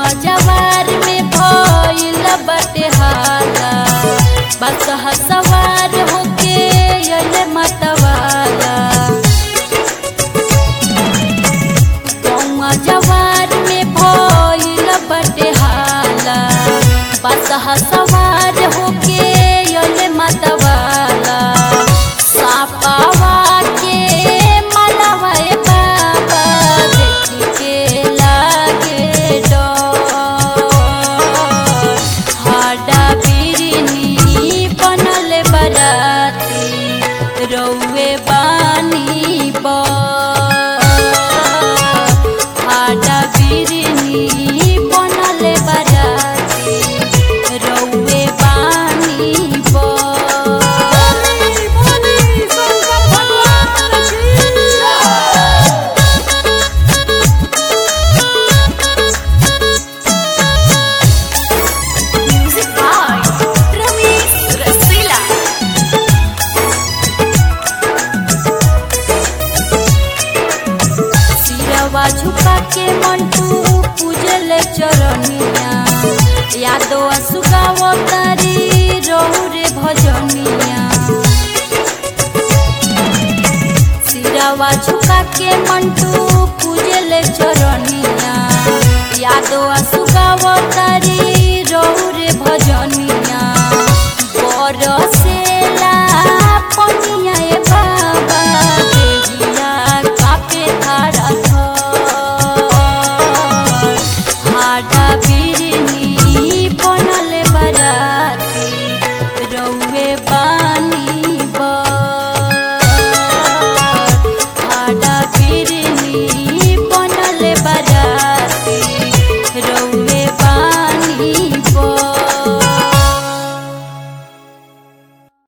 गौवा जवार में भइल बटे हाला बस सवार होके अइले मतवाला गौवा जवार में भइल बटे हाला बस सवार होके अइले मतवाला सापावा के मलवा ए बाबा देख के लागे डर हाडा बिरनी बनल बराती रौवे बानी बर हाडा बिरनी बनल बराती रौवे बानी बर Music by Ramesh Rasila. सिरवा झुका के मंटू पूजल चरनिया यादो असुगाव तारी रहु रे भजनिया सिरवा झुका के मंटू पूजल चरनिया यादो असुगाव तारी